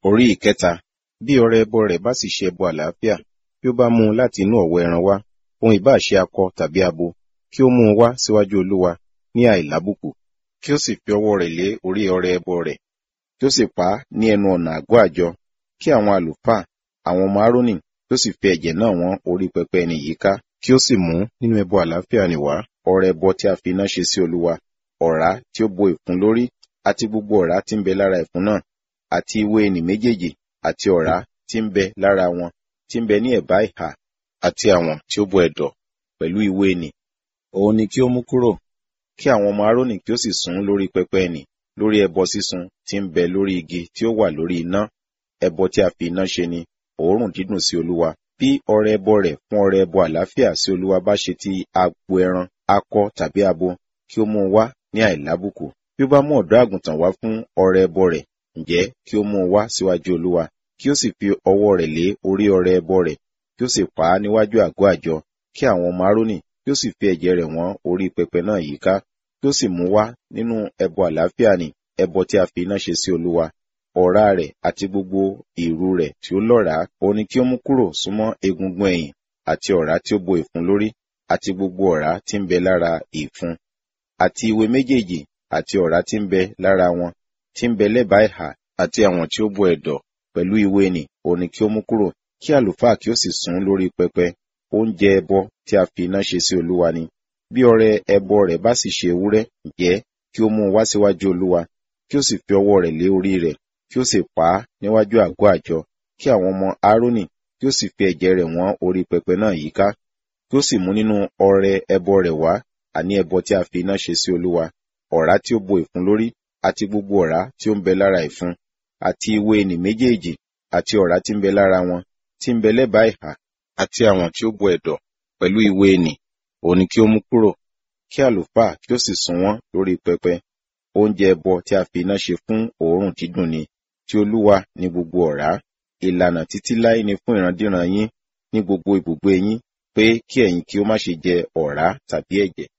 Orí ìkẹta, bí ọrẹ ẹbọ rẹ̀ bá sì ṣe ẹbọ àlàáfíà, bí ó bá mú un láti inú ọ̀wọ́ ẹran wá, ohun ìbá ṣe akọ tàbí abo, kí ó mú un wá síwájú Olúwa ní àìlábùkù, kí ó sì fi ọwọ́ rẹ̀ lé orí ọrẹ ẹbọ rẹ̀, kí ó sì pa á ní ẹnu ọ̀nà àgọ́ àjọ, kí àwọn àlùfáà, àwọn ọmọ Árónì, kí ó sì fi ẹ̀jẹ̀ náà wọ́n orí pẹpẹ ẹni yìí ká, kí ó sì mú nínú ẹbọ àlàáfíà nì wá ọrẹ ẹbọ tí a fi iná ṣe sí Olúwa, ọ̀rá tí ó bo ìfun lórí, àti gbogbo ọ̀rá tí ń bẹ lára ìfun náà, àti ìwé ẹnì méjèèjì, àti ọ̀rá tí ń bẹ lára wọn, tí ń bẹ ní ẹ̀bá ìhà, àti àwọn tí ó bo ẹ̀dọ̀, pẹ̀lú ìwé ẹnì. Òun ni kí ó mú kúrò, kí àwọn ọmọ Árónì kí ó sì sun lórí pẹpẹ ẹnì, lórí ẹbọ sísun tí ń bẹ lórí igi tí ó wà lórí iná, ẹbọ tí a fi iná ṣe ni, òórùn dídùn sí Olúwa. Bí ọrẹ ẹbọ rẹ̀ fún ọrẹ ẹbọ àlàáfíà sí Olúwa bá ṣe ti agbo ẹran, akọ tàbí abo, kí ó mú un wá ní àìlábùkù. Bí ó bá mú ọ̀dọ́ àgùntàn wá fún ọrẹ ẹbọ rẹ̀, ǹjẹ́ kí ó mú un wá síwájú Olúwa, kí ó sì fi ọwọ́ rẹ̀ lé orí ọrẹ ẹbọ rẹ̀, kí ó sì pa á níwájú àgọ́ àjọ, kí àwọn ọmọ Árónì kí ó sì fi ẹ̀jẹ̀ rẹ̀ wọ́n orí pẹpẹ náà yíká, kí ó sì mú wá nínú ẹbọ àlàáfíà nì, ẹbọ tí a fi iná ṣe sí Olúwa. Ọ̀rá rẹ̀ àti gbogbo ìrù rẹ̀ tí ó lọ́ràá, òun ni kí ó mú kúrò súnmọ́ egungun ẹ̀yìn, àti ọ̀rá tí ó bo ìfun lórí, àti gbogbo ọ̀rá tí ń bẹ lára ìfun, àti ìwé méjèèjì, àti ọ̀rá tí ń bẹ lára wọn, tí ń bẹ lẹ́bàá ìhà, àti àwọn tí ó bo ẹ̀dọ̀, pẹ̀lú ìwé nì, òun ni kí ó mú kúrò, kí àlùfáà kí ó sì sun lórí pẹpẹ, oúnjẹ ẹbọ tí a fi iná ṣe sí Olúwa ni. Bí ọrẹ ẹbọ rẹ̀ bá sì ṣe ewúrẹ́, ǹjẹ́ kí ó mú un wá síwájú Olúwa, kí ó sì fi ọwọ́ rẹ̀ lé orí rẹ̀, kí ó sì pa á níwájú àgọ́ àjọ, kí àwọn ọmọ Árónì kí ó sì fi ẹ̀jẹ̀ rẹ̀ wọ́n orí pẹpẹ náà yíká, kí ó sì mú nínú ọrẹ ẹbọ rẹ̀ wá, àní ẹbọ tí a fi iná ṣe sí Olúwa, ọ̀rá tí ó bo ìfun lórí, àti gbogbo ọ̀rá tí ó ń bẹ lára ìfun, àti ìwé ẹnì méjèèjì, àti ọ̀rá tí ń bẹ lára wọn, tí ń bẹ lẹ́bàá ìhà, àti àwọn tí ó bo ẹ̀dọ̀, pẹ̀lú ìwé ẹnì, òun ni kí ó mú kúrò, kí àlùfáà kí ó sì sun wọ́n lórí pẹpẹ. Oúnjẹ ẹbọ tí a fi iná ṣe fún òórùn dídùn ni, tí Olúwa ní gbogbo ọ̀rá. Ìlànà títí láé ni fún ìrandíran yín ní gbogbo ibùgbé yín, pé kí ẹ̀yin kí ó má ṣe jẹ ọ̀rá tàbí ẹ̀jẹ̀.